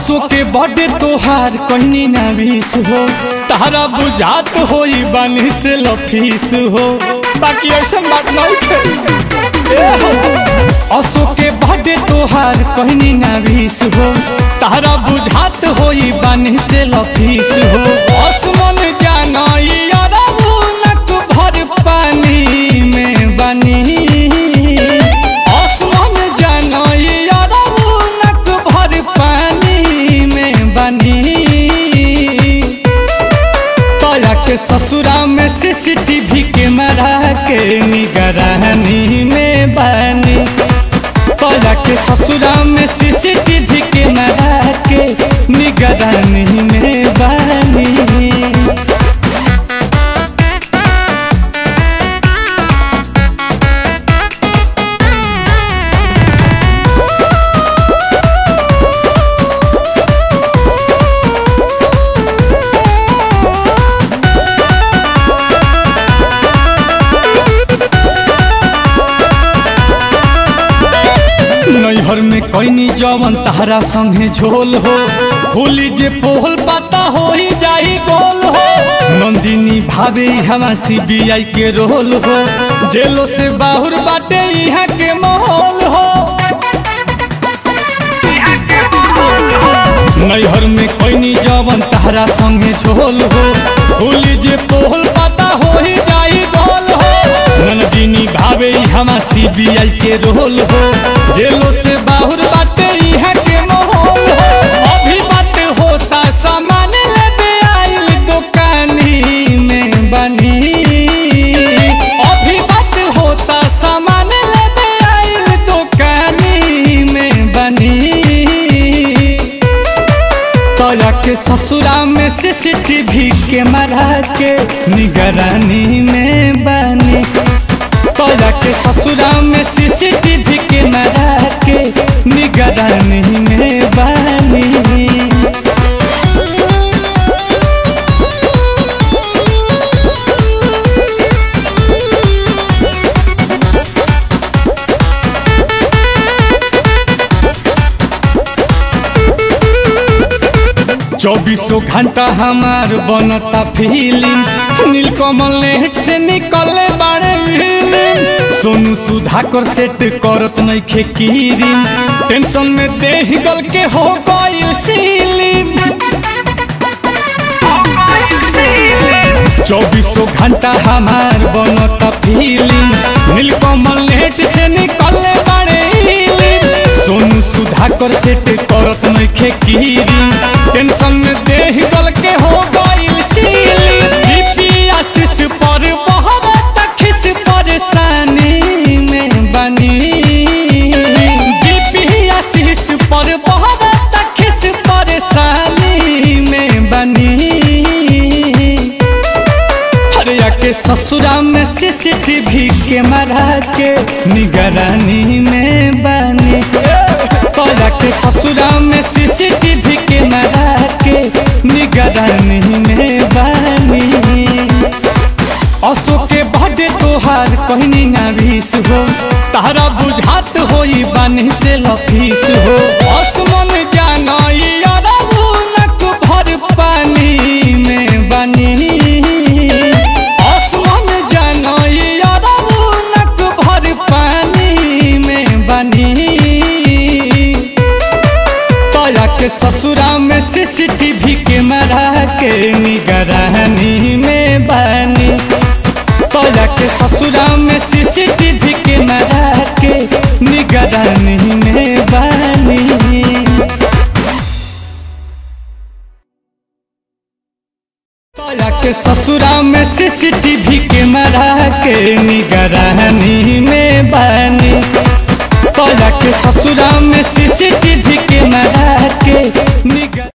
असो के बड़े तोहार कहनी ना बीस हो तारा बुझात होई बानी से लफीस हो बाकी ऐसा बात नहीं खे ए हो। असो के बड़े तोहार कहनी ना बीस हो तारा बुझात होई बानी से लफीस हो आसमान जाना यारा मुनक भर पानी में बनी आसमान जाना यारा मुनक भर पानी में बनी तोया के ससुरा में सीसीटीवी कैमरा के निगरानी में बनी तोया के ससुरा में सीसीटीवी कैमरा के निगरानी में बनी नैहर में कैनी जवन तारा संगे झोल हो खोली जे पोहल पाता हो ही जाई गोल हो नंदिनी भावे हवा सीबीआई के रोल हो जेलो से बाहुर बाटे यहाँ के माहौल हो नैहर में कैनी जवन तारा संगे झोल हो खोली जे पोहल पाता हो ही जाई गोल हो नंदिनी भावे हमा सीबीआई के रोल हो जेलो से बाहुर बाटे यहाँ के माहौल हो अभी बात होता सामान लेबे आइल दुकानी में बनी अभी बात होता सामान लेबे आइल दुकानी में बनी तोया के ससुरा में सीसीटीवी कैमरा के निगरानी में बनी तोया के ससुरा में सीसीटीवी कैमरा के निगरानी में बनी चौबीसों घंटा हमार बनता फिल्म नीलकमल नेट से निकले बारे फिल्म सोनू सुधाकर सेट करत नहीं खे कीरिम टेंशन में देह गल के हो गई सीलिम चौबीसों घंटा हमार बनता फिल्म नीलकमल नेट से निकले बारे फिल्म सोनू सुधाकर सेट करत नहीं खे कीरिम टेंशन में देह गल के हो गई सीलिम बीपी आशीष पर बहुत खिस परेशानी में बनी बीपी आशीष पर बहुत खिस परेशानी में बनी हरिया के ससुरा में सीसीटीवी कैमरा के निगरानी में बनी तोरा के ससुरा में सीसीटीवी कैमरा के निगरानी में बनी असो के बड़े तोहार कहनी ना भीस हो तारा बुझात होई बानी से लफीस हो आसमान जाना यारा मुनक भर पानी में बनी आसमान जाना यारा मुनक भर पानी में बनी तोया के ससुरा में सीसीटीवी कैमरा के निगरानी में बनी तोया के ससुरा में सीसीटीवी कैमरा के निगरानी में बनी तोया के ससुरा में सीसीटीवी कैमरा के निगरानी में बनी तोया के ससुरा में सीसीटीवी कैमरा के निगर